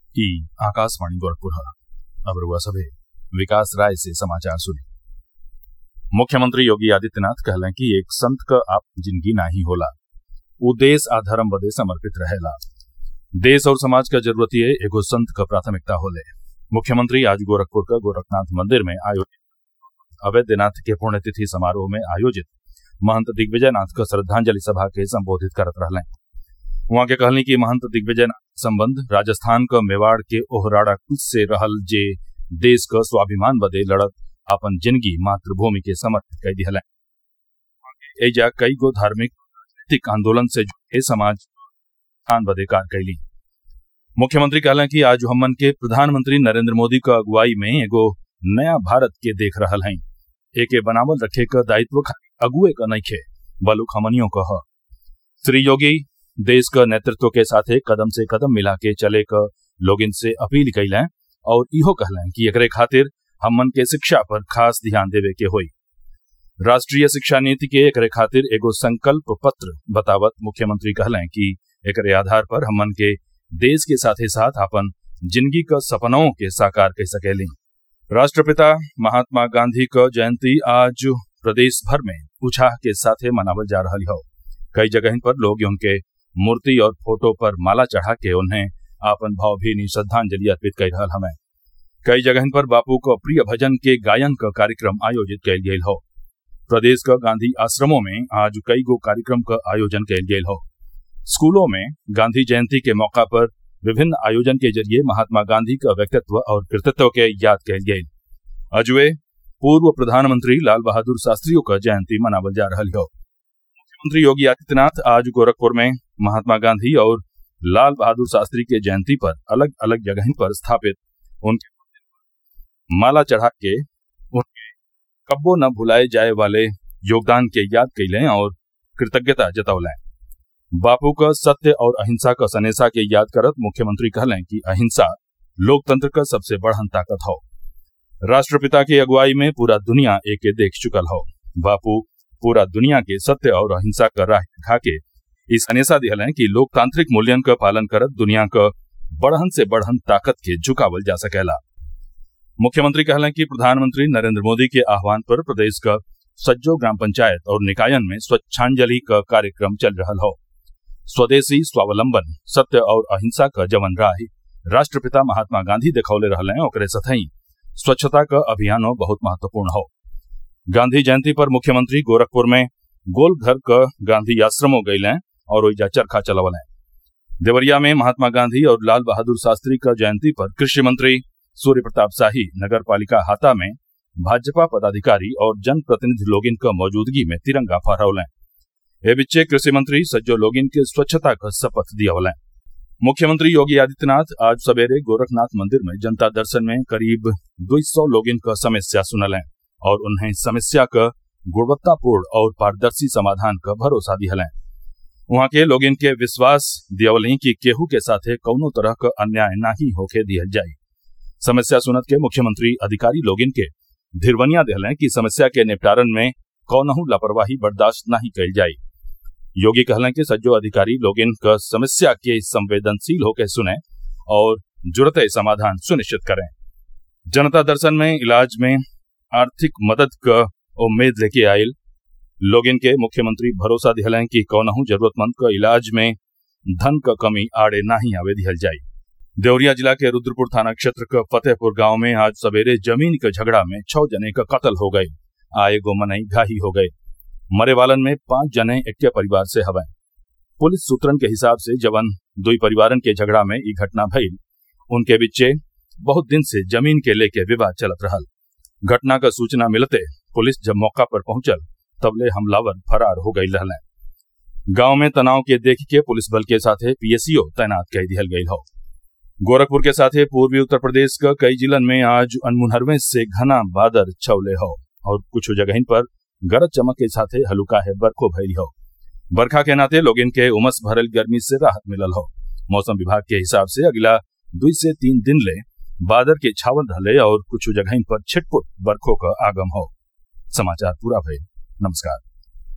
ई आकाशवाणी गोरखपुर ह अब रउआ सभे विकास राय से समाचार सुनी मुख्यमंत्री योगी आदित्यनाथ कहलें कि एक संत क आपन जिंदगी नाही होला उ देश आ धर्म बदे समर्पित रहेला देश और समाज क जरूरतिये एगो संत क प्राथमिकता होले मुख्यमंत्री आज गोरखपुर क गोरखनाथ मंदिर में आयोजित अवैधनाथ के पुण्यतिथि समारोह में आयोजित महंत दिग्विजयनाथ क श्रद्वांजलि सभा के संबोधित करत रहलें उहाँ के कहली कि महंत दिग्विजयनाथ संबंध राजस्थान क मेवाड़ के ओहराड़ा कुच से रहल जे देश क स्वाभिमान बदे लड़त आपन जिंदगी मातृभूमि के समर्पित कई दिहलें एजा कई गो धार्मिक राजनीतिक आंदोलन से जुड़े समाज उत्थान बदे कार्य कैली मुख्यमंत्री कहलें कि आज हमन के प्रधानमंत्री नरेंद्र मोदी क अगुवाई में एगो नया भारत के देख रहल हई एके बनावल रखे क दायित्व खाली अगुए क नइखे बलुक हमनियों क ह श्री योगी देश क नेतृत्व के साथे कदम से कदम मिला के चले क लोगिन से अपील कैलें और इहो कहलें कि एकरे खातिर हमन के शिक्षा पर खास ध्यान देवे के होई राष्ट्रीय शिक्षा नीति के एकरे खातिर एगो संकल्प पत्र बतावत मुख्यमंत्री कहलें कि एकरे आधार पर हमन के देश के साथे साथ आपन जिंदगी क सपनों के साकार कर सकेली राष्ट्रपिता महात्मा गांधी क जयंती आज प्रदेश भर में उत्साह के साथे मनावल जा रही हो कई जगह पर लोग उनके मूर्ति और फोटो पर माला चढ़ा के उन्हें आपन भावभीनी श्रद्वांजलि अर्पित कर रहा हमें कई जगह पर बापू को प्रिय भजन के गायन का कार्यक्रम आयोजित कल गये हो प्रदेश का गांधी आश्रमों में आज कई गो कार्यक्रम का आयोजन कल गये हो स्कूलों में गांधी जयंती के मौका पर विभिन्न आयोजन के जरिए महात्मा गांधी का व्यक्तित्व और कृतित्व के याद कल गये अजवे पूर्व प्रधानमंत्री लाल बहादुर शास्त्रियों का जयंती मनावल जा रहा हो मुख्यमंत्री योगी आदित्यनाथ आज गोरखपुर में महात्मा गांधी और लाल बहादुर शास्त्री के जयंती पर अलग अलग जगह पर स्थापित उनके माला चढ़ा के उनके कब्बो न भुलाए जाए वाले योगदान के याद कैलें और कृतज्ञता जतौलें बापू का सत्य और अहिंसा का सनेसा के याद करत मुख्यमंत्री कहलें कि अहिंसा लोकतंत्र का सबसे बढ़न ताकत हो राष्ट्रपिता की अगुवाई में पूरा दुनिया एके देख चुकल हो बापू पूरा दुनिया के सत्य और अहिंसा का राह दिखा के इस हनेसा दिहलें कि लोकतांत्रिक मूल्यन का पालन करत दुनिया का बढ़न से बढ़न ताकत के झुकावल जा सकेला मुख्यमंत्री कहलें कि प्रधानमंत्री नरेंद्र मोदी के आह्वान पर प्रदेश का सज्जो ग्राम पंचायत और निकायन में स्वच्छांजलि का कार्यक्रम चल रहा हो स्वदेशी स्वावलंबन सत्य और अहिंसा का जवन राह राष्ट्रपिता महात्मा गांधी दिखौले रहले ओकरे सथई स्वच्छता का अभियानो बहुत महत्वपूर्ण हो गांधी जयंती पर मुख्यमंत्री गोरखपुर में गोल घर क गांधी आश्रमो गईलें और ओइजा चरखा चलवलें देवरिया में महात्मा गांधी और लाल बहादुर शास्त्री का जयंती पर कृषि मंत्री सूर्य प्रताप शाही नगर पालिका हाता में भाजपा पदाधिकारी और जनप्रतिनिधि लोगिन क मौजूदगी में तिरंगा फहरौलें ए बिच्चे कृषि मंत्री सज्जो लोगिन के स्वच्छता का शपथ दियवलें मुख्यमंत्री योगी आदित्यनाथ आज सवेरे गोरखनाथ मंदिर में जनता दर्शन में करीब दो सौ लोगिन का समस्या सुनलें और उन्हें समस्या का गुणवत्तापूर्ण और पारदर्शी समाधान का भरोसा दिहलें वहां के लोग इनके विश्वास दियवली कि केहू के साथे कौनो तरह का अन्याय नाही होके दिहल जाये समस्या सुनत के मुख्यमंत्री अधिकारी लोग इनके धिरवनिया दिहलें कि समस्या के निपटारन में कौनहू लापरवाही बर्दाश्त नहीं कल जाये योगी कहलें कि सज्जो अधिकारी लोग इनका समस्या के संवेदनशील होकर सुने और जुड़त समाधान सुनिश्चित करें जनता दर्शन में इलाज में आर्थिक मदद का उम्मीद लेके आयल लोग इनके मुख्यमंत्री भरोसा दिहलें कि कौनहू जरूरतमंद का इलाज में धन का कमी आड़े नाही आवे दिहल जाये देवरिया जिला के रुद्रपुर थाना क्षेत्र का फतेहपुर गांव में आज सवेरे जमीन के झगड़ा में छह जने का कत्ल हो गये आए गो मनई घाही हो गये मरे वालन में पांच जने एक परिवार से हवे पुलिस सूत्रन के हिसाब से जवन दुई परिवारन के झगड़ा में ई घटना भइल उनके बिच्चे बहुत दिन से जमीन के लेके विवाद चलत रहल घटना का सूचना मिलते पुलिस जब मौका पर पहुंचल तबले हमलावर फरार हो गई रहलें गांव में तनाव के देख के पुलिस बल के साथे पीएसईओ तैनात कर दिहल गई हो गोरखपुर के साथे पूर्वी उत्तर प्रदेश का कई जिलन में आज अनमुनहरवे से घना बादल छवले हो और कुछ जगह पर गरज चमक के साथे हल्का है बरखो भैली हो बरखा के नाते लोग इनके उमस भरल गर्मी से राहत मिलल हो मौसम विभाग के हिसाब से अगला दो से तीन दिन ले बादल के छावल रहले और कुछ जगह पर छिटपुट बरखों का आगम हो समाचार पूरा भइल नमस्कार